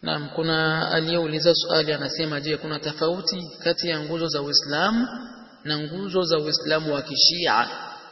Naam, kuna aliyeuliza swali anasema, je, kuna tofauti kati ya nguzo za Uislamu na nguzo za Uislamu wa Kishia?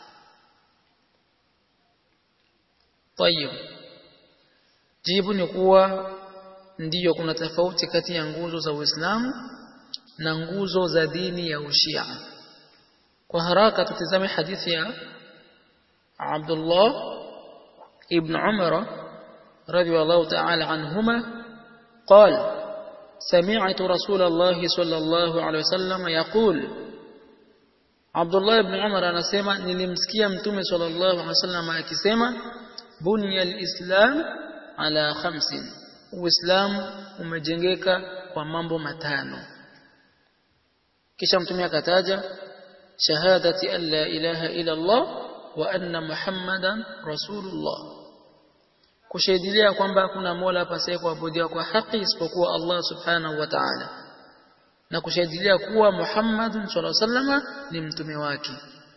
Tayeb, jibu ni kuwa ndiyo, kuna tofauti kati ya nguzo za Uislamu na nguzo za dini ya Ushia. Kwa haraka tutizame hadithi ya Abdullah ibn Umar radhiyallahu ta'ala anhuma قال سمعت رسول الله صلى الله عليه وسلم يقول عبد الله بن عمر anasema nilimsikia mtume sallallahu alaihi wasallam akisema bunya alislam ala khamsin uislamu umejengeka kwa mambo matano kisha mtume akataja shahadati an la ilaha illa Allah wa anna muhammadan rasulullah kushahidilia kwamba hakuna mola apasaye kuabudiwa kwa haki isipokuwa Allah subhanahu wa ta'ala na kushahidilia kuwa Muhammadun sallallahu alaihi wasallam ni mtume wake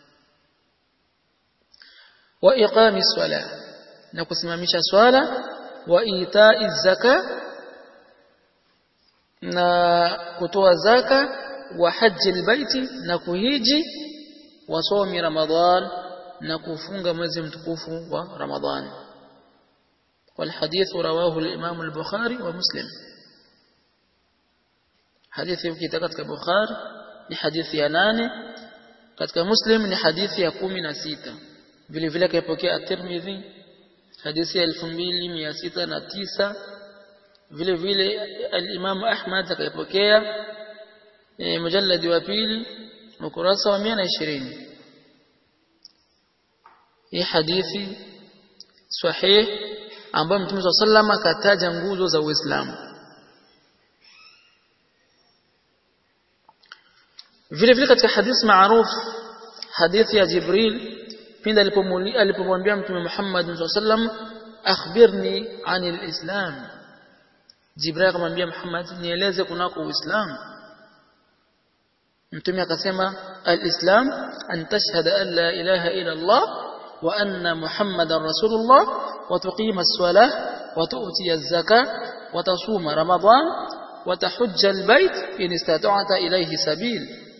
wa iqami swala na kusimamisha swala wa itai zaka na kutoa zaka wa haji albaiti na kuhiji wa somi ramadhan na kufunga mwezi mtukufu wa ramadhani والحديث رواه الإمام البخاري ومسلم حديث ukitaka katika Bukhari ni hadithi ya nane katika Muslim ni hadithi ya kumi na sita vile vile kaipokea at-Tirmidhi hadithi ya 2609 vile vile al-Imam Ahmad akaipokea e, mujalladi wa pili ukurasa wa 120 hii hadithi sahih ambayo Mtume swalla sallam akataja nguzo za Uislamu. Vile vile katika hadithi maarufu hadithi ya Jibril pindi alipomwambia Mtume Muhammad swalla sallam akhbirni anil islam. Jibril akamwambia Muhammad nieleze kunako Uislamu. Mtume akasema al-islam an tashhada an la ilaha illa Allah wa anna Muhammadan rasulullah وتقيم الصلاة وتؤتي الزكاة وتصوم رمضان وتحج البيت إن استطعت إليه سبيل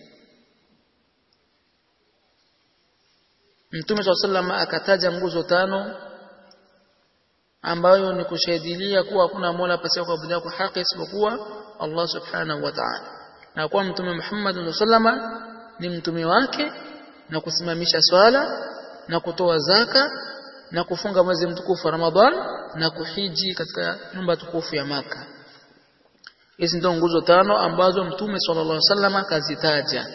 Mtume swalla sallam akataja nguzo tano ambayo ni kushahidilia kuwa hakuna mola pasipo kuabudiwa kwa haki isipokuwa Allah subhanahu wa ta'ala, na kuwa Mtume Muhammad sallama ni mtume wake, na kusimamisha swala na kutoa zaka na kufunga mwezi mtukufu wa Ramadhan na kuhiji katika nyumba tukufu ya Maka. Hizi ndio nguzo tano ambazo Mtume sallallahu alaihi wasallam akazitaja.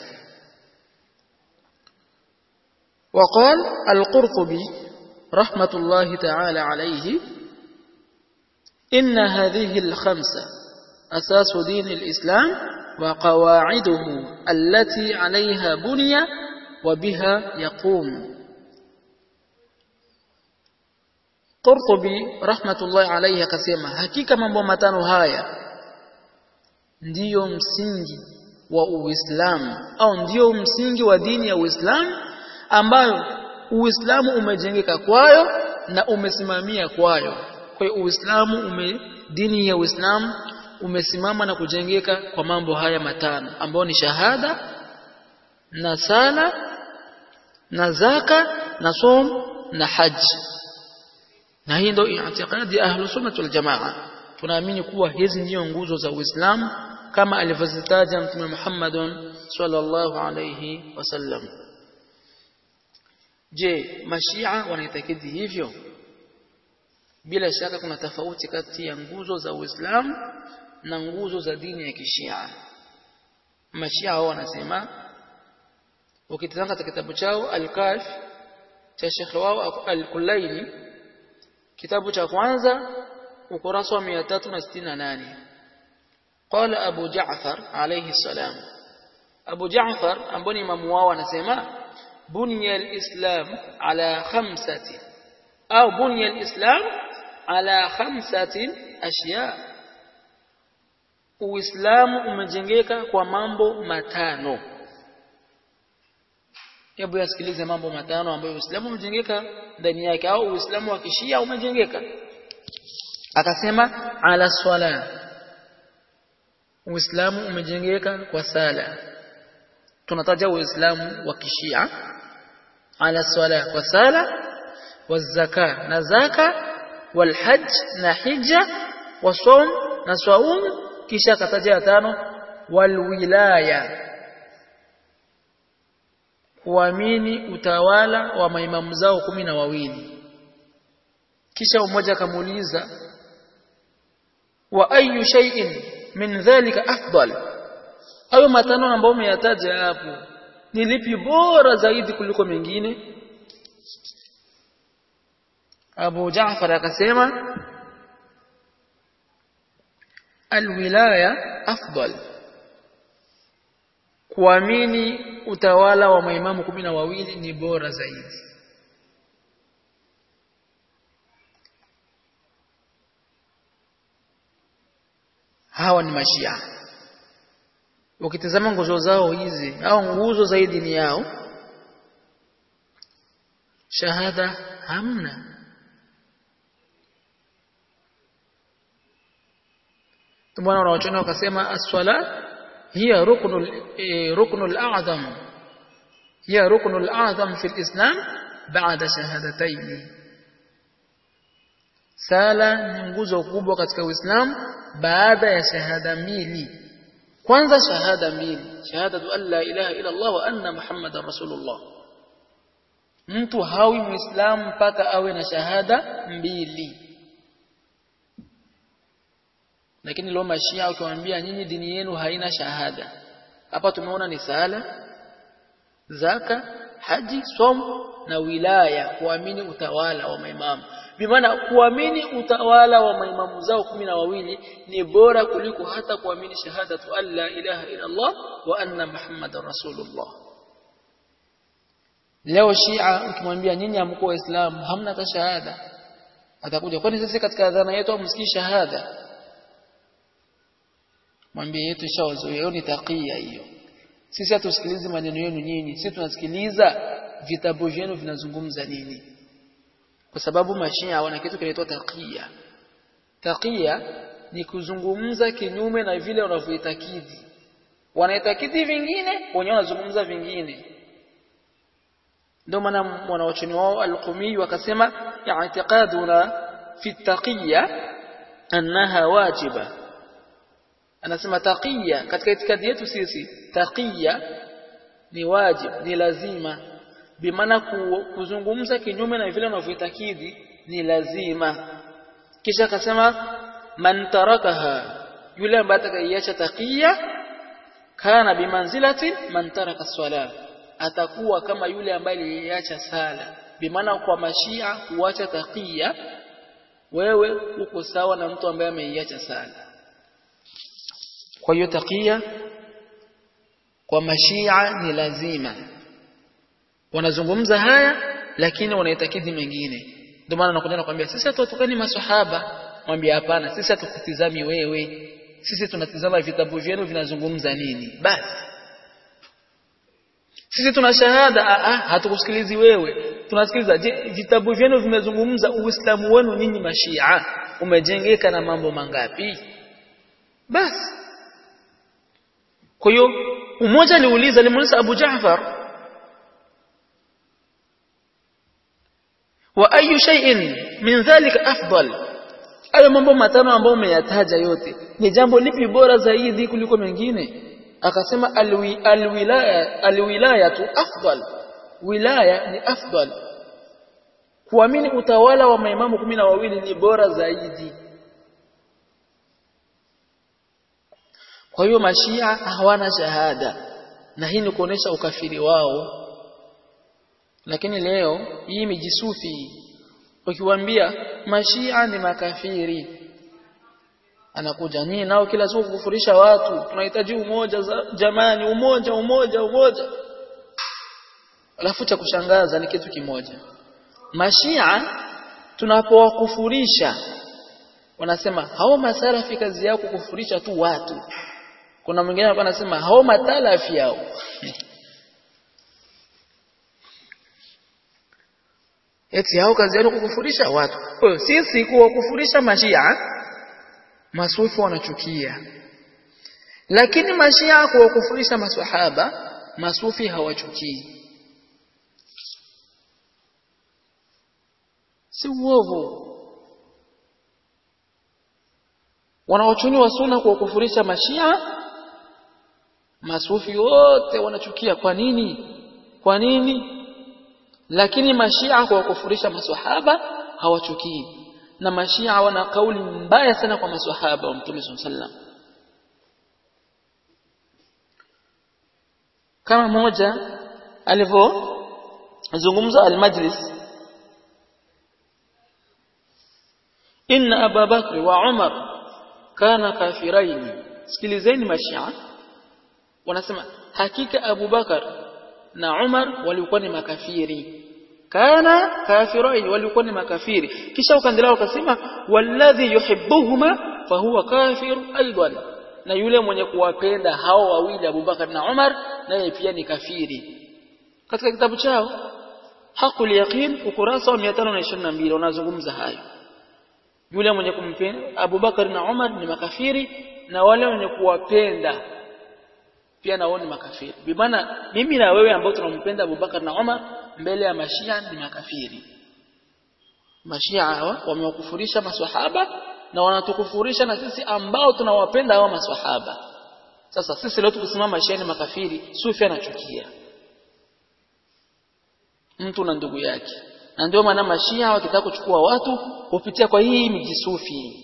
وقال القرطبي رحمة الله تعالى عليه إن هذه الخمسة أساس دين الإسلام وقواعده التي عليها بني وبها يقوم Qurtubi rahmatullahi alayhi akasema hakika mambo matano haya ndiyo msingi wa Uislamu au ndiyo msingi wa dini ya Uislamu ambayo Uislamu umejengeka kwayo na umesimamia kwayo. Kwa hiyo Uislamu ume dini ya Uislamu umesimama na kujengeka kwa mambo haya matano ambayo ni shahada na sala na zaka na som na haji na hii ndio i'tiqadi ya ahlu sunnah wal jamaa tunaamini kuwa hizi ndio nguzo za Uislamu kama alivyozitaja Mtume Muhammad sallallahu alayhi wasallam je mashia wanaitakidi hivyo bila shaka kuna tofauti kati ya nguzo za Uislamu na nguzo za dini ya kishia mashia wao wanasema ukitazama katika kitabu chao al-Kashf cha Sheikh wao al-Kulaini kitabu cha kwanza ukurasa wa 368 قال أبو جعفر عليه السلام أبو جعفر أمبني ممواو anasema بني الإسلام على خمسة أو بني الإسلام على خمسة أشياء Uislamu umejengeka kwa mambo matano. Hebu yasikilize mambo matano ambayo Uislamu umejengeka ndani yake au Uislamu wa kishia umejengeka. Akasema ala swala Uislamu umejengeka kwa sala tunataja Uislamu wa kishia ala swala kwa sala wazaka na zaka walhajj na hija wasaum na saum kisha kataja ya tano walwilaya kuamini utawala wa maimamu zao kumi na wawili kisha mmoja akamuuliza wa ayu shay'in min dhalika afdal hayo matano ambayo umeyataja hapo ni lipi bora zaidi kuliko mengine Abu Jaafar akasema alwilaya afdal kuamini utawala wa maimamu kumi na wawili ni bora zaidi hawa ni mashia ukitazama nguzo zao hizi au nguzo zaidi ni yao shahada hamna tumeona wanaochona wakasema as-swala hiya ruknul eh, ruknul a'zam hiya ruknul a'zam fi al-islam ba'da shahadatayn sala ni nguzo kubwa katika uislamu baada ya shahada mbili kwanza shahada mbili shahadatu an la ilaha illa Allah wa anna muhammadar rasulullah mtu hawi muislamu mpaka awe na shahada mbili lakini leo mashia ukiwaambia nyinyi dini yenu haina shahada hapa tumeona ni sala zaka haji somo na wilaya kuamini utawala wa maimamu bimaana kuamini utawala wa maimamu zao kumi na wawili ni bora kuliko hata kuamini shahadatu an la ilaha illa Allah wa anna muhammadar rasulullah leo shia ukimwambia nyinyi hamko waislamu hamna hata shahada atakuja kwani sisi katika adhana yetu hamsikii shahada mwambie yetu ishawazoea hiyo ni takia hiyo sisi hatusikilizi maneno yenu nyinyi sisi tunasikiliza vitabu vyenu vinazungumza nini kwa sababu mashia wana kitu kinaitwa takia takia ni kuzungumza kinyume na vile wanavyoitakidi wanaitakidi vingine wenyewe wanazungumza vingine ndio maana mwanawachoni wao al-Qumi wakasema i'tiqaduna fi taqiya annaha wajiba anasema taqiya katika itikadi yetu sisi taqiya ni wajib ni lazima bimaana kuzungumza kinyume na vile wanavyoitakidi ni lazima kisha akasema man tarakaha yule ambaye atakaiacha taqiya kana bimanzilati man taraka swala atakuwa kama yule ambaye aliacha sala bimaana kwa mashia kuacha taqiya wewe uko sawa na mtu ambaye ameiacha sala kwa hiyo taqiya kwa mashia ni lazima wanazungumza haya lakini wanaitakidi mengine ndio maana nakuja nakwambia sisi hatutukani maswahaba mwambie hapana sisi hatukutizami wewe sisi tunatizama vitabu vyenu vinazungumza nini basi sisi tuna shahada a a hatukusikilizi wewe tunasikiliza je vitabu vyenu vimezungumza uislamu wenu nyinyi mashia umejengeka na mambo mangapi basi kwa hiyo mmoja aliuliza alimuuliza Abu Jaafar wa ayu shay'in min dhalika afdal ayo mambo matano ambayo umeyataja yote ni jambo lipi bora zaidi kuliko mengine akasema alwi, alwilaya alwilayatu afdal wilaya ni afdal kuamini utawala wa maimamu kumi na wawili ni bora zaidi kwa hiyo mashia hawana shahada na hii ni kuonesha ukafiri wao lakini leo hii mijisufi ukiwaambia mashia ni makafiri anakuja nini nao kila siku kukufurisha watu tunahitaji umoja za, jamani umoja umoja umoja alafu cha kushangaza ni kitu kimoja mashia tunapowakufurisha wanasema hao masalafi kazi yao kukufurisha tu watu kuna mwingine alikuwa anasema hao matalafi yao eti hao kazi yao kukufurisha watu kwa sisi kuwakufurisha mashia masufi wanachukia lakini mashia kuwakufurisha maswahaba masufi hawachukii si uovu wanaochuni wa sunna kuwakufurisha mashia masufi wote wanachukia kwa nini kwa nini lakini mashia kuwakufurisha maswahaba hawachukii na mashia wana kauli mbaya sana kwa maswahaba wa mtume sallam kama moja alivyozungumza al-majlis inna Abu Bakr wa Umar kana kafiraini sikilizeni mashia wanasema hakika Abu Bakar na Umar walikuwa ni makafiri kana kafiraini walikuwa ni makafiri kisha ukaendelea ukasema walladhi yuhibbuhuma fahuwa kafir aidan na yule mwenye kuwapenda hao wawili Abu Bakar na Umar naye pia ni kafiri katika kitabu chao Haqul Yaqin ukurasa wa 522 wanazungumza hayo yule mwenye kumpenda Abu Bakar na Umar ni makafiri na wale wenye kuwapenda pia nao ni makafiri bimaana mimi na wewe ambao tunampenda Abu Bakar na Umar mbele ya mashia ni makafiri mashia hawa wamewakufurisha maswahaba na wanatukufurisha na sisi ambao tunawapenda hawa maswahaba sasa sisi leo tukisimama mashia ni makafiri sufi anachukia mtu na ndugu yake na ndio maana mashia wakitaka kuchukua watu hupitia kwa hii miji sufi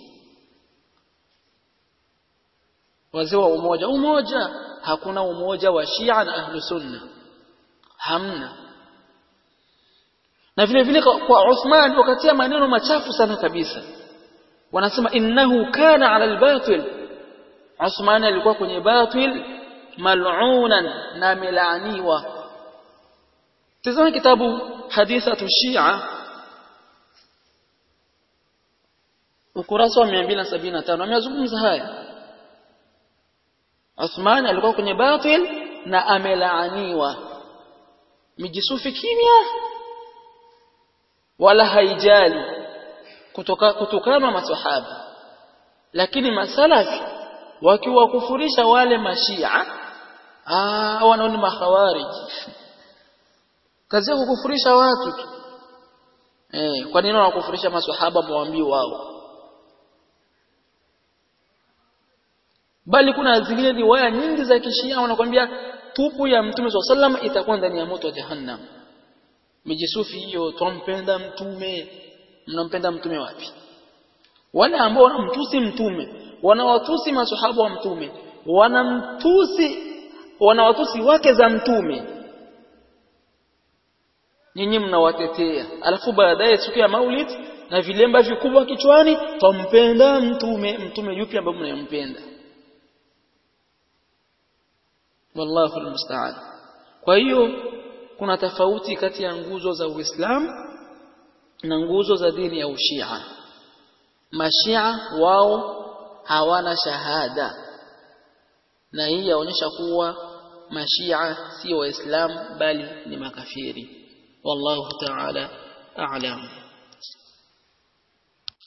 wazee wa umoja umoja hakuna umoja wa Shia na ahlu sunna hamna na vile vile kwa Uthman wakatia maneno machafu sana kabisa wanasema innahu kana ala albatil Uthman alikuwa kwenye batil mal'unan na milaniwa tazama kitabu hadithatu Shia ukurasa wa 275 amezungumza haya Uthman alikuwa kwenye batil na amelaaniwa mijisufi kimya wala haijali kutoka kutokana maswahaba lakini masalafi wakiwakufurisha wale mashia ah wanaoni makhawarij kazi ya kukufurisha watu tu eh kwa nini wanakufurisha maswahaba mwambii wao bali kuna zingine riwaya nyingi za kishia wanakuambia tupu ya mtume swalla sallam itakuwa ndani ya moto wa jahannam mijisufi hiyo tumpenda mtume mnampenda mtume wapi wale ambao wanamtusi mtume wanawatusi maswahaba wa mtume wanamtusi wanawatusi wake za mtume nyinyi mnawatetea alafu baadaye siku ya maulid na vilemba vikubwa kichwani twampenda mtume mtume yupi ambaye mnayompenda wallahu almusta'an kwa hiyo kuna tofauti kati ya nguzo za Uislamu na nguzo za dini ya Ushia mashia wao hawana shahada na hii yaonyesha kuwa mashia si waislamu bali ni makafiri wallahu ta'ala a'lam